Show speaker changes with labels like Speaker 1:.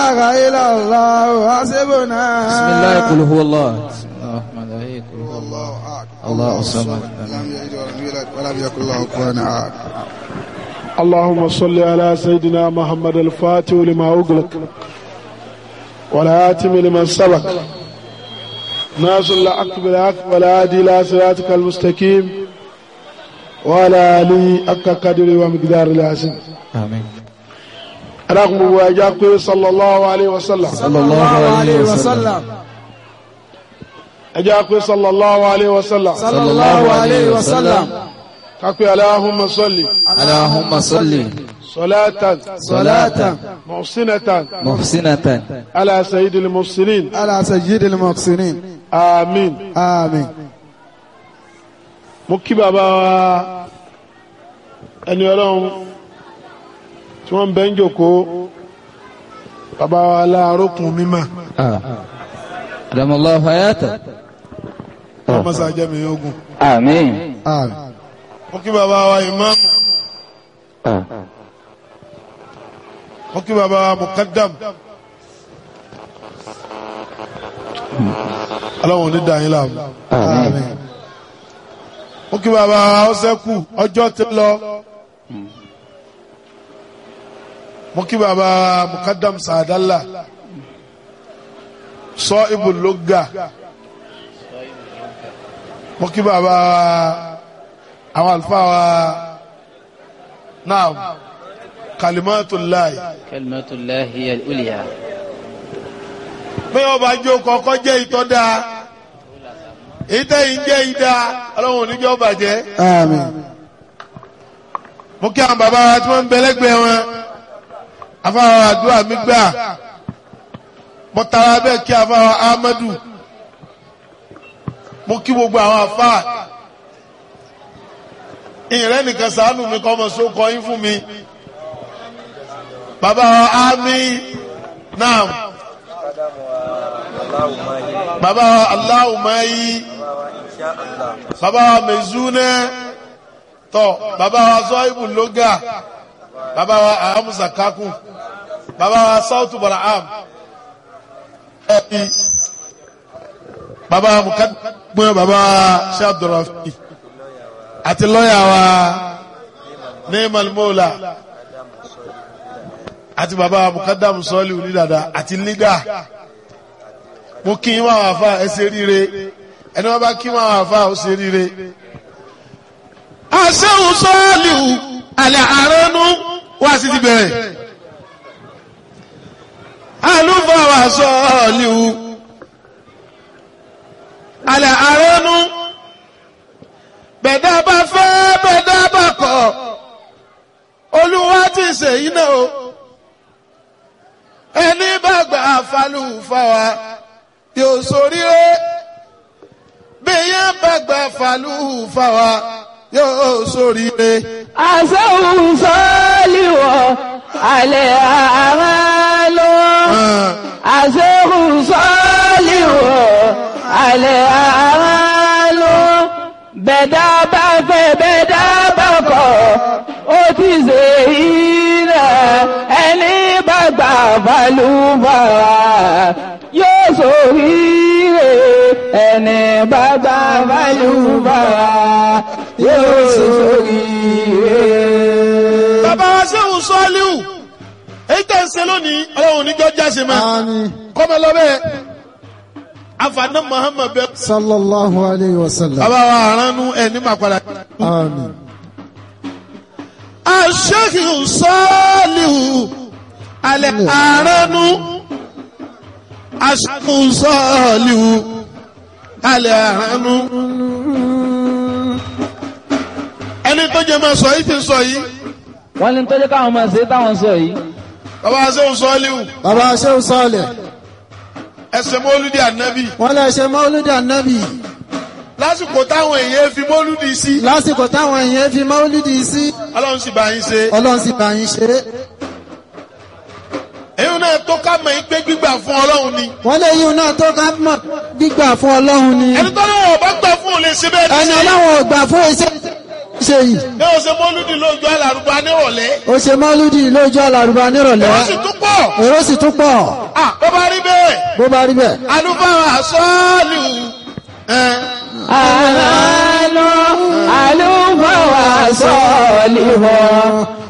Speaker 1: إله إلا الله حسبنا
Speaker 2: بسم الله قل هو الله بسم الله الرحمن الرحيم قل هو الله
Speaker 1: الله أكبر
Speaker 2: الله الصمد
Speaker 1: لم يلد ولم يولد ولم يكن له كفوا أحد
Speaker 3: اللهم صل على سيدنا محمد الفاتح لما أغلق والآتم لمن سبق ناصر الحق بالحق والهادي إلى صراطك المستقيم وعلى آله حق قدره ومقدار العظيم
Speaker 2: آمين
Speaker 3: رغم واجاك صلى الله عليه وسلم
Speaker 2: صلى الله عليه وسلم
Speaker 3: أجاك صلى الله عليه وسلم
Speaker 1: صلى الله عليه وسلم
Speaker 3: كاكو اللهم صل
Speaker 2: اللهم صل
Speaker 3: صلاة
Speaker 1: صلاة
Speaker 3: محسنة
Speaker 2: محسنة
Speaker 3: على سيد المرسلين
Speaker 1: على سيد المحسنين
Speaker 3: آمين
Speaker 1: آمين
Speaker 3: mo kí bàbá wa ẹni ọlọ́run tí wọ́n ń bẹ́ ń jòkó bàbá wa láàrókùn mímọ́
Speaker 2: آه. أدام الله حياته
Speaker 3: ọmọ sàjẹmí ogun
Speaker 2: آمين
Speaker 1: آمين
Speaker 3: mo kí bàbá wa ìmáàmù mo kí bàbá wa mùkádàm ọlọ́run ní dàáyín láàmú
Speaker 1: آمين
Speaker 3: mo kí bàbá wa ọsẹ́kù ọjọ́ ti lọ mo kí bàbá wa mùkádàm sàdálà sọ ibùlógà mo kí bàbá wa àwọn àlùfáà wa náà kalimatullahi
Speaker 4: كلمة الله هي الأولياء
Speaker 3: bí wọn bá jó kọkọ jẹ ìtọ́ dáa ìtẹ́yìn jẹ́ ìdá ọlọ́run oníjọ́ bàjẹ́
Speaker 1: آمين
Speaker 3: mo kí àwọn bàbá wa tí wọ́n ń bẹ lẹ́gbẹ̀ẹ́ wọn afáwọn àdúrà mi gbà mo tara bẹ́ẹ̀ kí afáwọn Ahmadu mo kí gbogbo àwọn afá ìrẹ́ nìkan ṣàánú mi kọ́ ọmọ sókọ yín fún mi bàbá wa ámì náà bàbá wa aláwùmáyí bàbá wa mẹ̀zúnẹ́ tọ́ bàbá wa zọ́ìbù lóga bàbá wa ahamusa kakun bàbá wa sautu baraham ẹbí bàbá wa mukadumẹ bàbá wa shabdurafi àti lọ́yà wa neemal mola àti bàbá wa mukadamu sọ́ọ̀lì onídàdà àti lígà mo kí n máa wà fà ẹ ṣe ríire ẹni wọn bá kí n máa wà fà ó ṣe ríire asẹ́hùn sọ́ọ̀lìhù alẹ́ àránú wá sí ti bẹ̀rẹ̀ alúfàwà sọ́ọ̀lìhù alẹ́ àránú bẹ̀dá bá fẹ́ bẹ̀dá bá kọ̀ olúwa ti ṣèyí náà o ẹni bá gbà falúfàwà yóò ṣoríire bí yẹn bá gbà falúfàwà yóò ṣoríire.
Speaker 5: àṣẹ́hùn sọ́ọ́lìwọ̀ alẹ́ àmà lọ. àṣẹ́hùn sọ́ọ́lìwọ̀ alẹ́ àmà lọ. bẹ̀dá bá fẹ́ bẹ̀dá bá kọ̀ ó ti ṣe ìrẹ̀ ẹni bá gbà balùbàrà yóò ṣoríire ẹni bá gbà balùbàrà yóò ṣoríire.
Speaker 3: bàbá wa sẹ́hùn sọ́ọ́líhù èyí tẹ̀ ń ṣe lónìí ọlọ́run oníjọ́ jáse máa
Speaker 1: آمين
Speaker 3: kọ́mọ lọ́bẹ̀ afaná muhammed bẹ.
Speaker 1: صلى الله عليه وسلم
Speaker 3: bàbá wa aránú ẹ̀ ní màpadà.
Speaker 1: آمين
Speaker 3: aṣẹ́hùn sọ́ọ́líhù alẹ́ aránú aṣẹ́hùn sọ́ọ́líhù alẹ́ aránú. ẹni tó jẹ máa sọ yìí ti sọ yìí
Speaker 2: wọ́n ní tọ́jú káwọn máa ṣe táwọn sọ yìí
Speaker 3: bàbá wa sẹ́hùn sọ́ọ́líhù
Speaker 1: bàbá Shehu Saleh
Speaker 3: ẹsẹ̀ mọ́lúdì ànábì
Speaker 1: wọ́n lè ṣe mọ́lúdì ànábì
Speaker 3: lásìkò táwọn èèyàn fi mọ́lúdì sí
Speaker 1: lásìkò táwọn èèyàn fi mọ́lúdì sí
Speaker 3: ọlọ́run sì bá yín ṣe.
Speaker 1: ọlọ́run sì bá yín ṣe é
Speaker 3: èyí náà tó ká mọ̀ yín pé gbígbà fún ọlọ́run ni.
Speaker 1: wọ́n lè yíun náà tó ká mọ̀ gbígbà fún ọlọ́run ni
Speaker 3: ẹni tó náà ọba gbà fún òun lè ṣe bẹ́ẹ̀
Speaker 1: ẹni
Speaker 3: ní ṣe.
Speaker 1: ọlọ́run ò gbà fún iṣẹ́ ṣe yìí
Speaker 3: ní o ṣe mọ́lúdì lójú alárùbá nírọ̀lẹ́.
Speaker 1: ó ṣe mọ́lúdì lójú alárùbá nírọ̀lẹ́
Speaker 3: wọ́n sì tún kó pọ̀
Speaker 1: èrò sì tún pọ̀
Speaker 3: ah bó bá rí bẹ́ẹ̀
Speaker 1: bó bá rí bẹ́ẹ̀.
Speaker 3: àlùfáà sọ́ọ̀lù ẹ̀
Speaker 5: àmàlù àlùfáà sọ̀lì wọ̀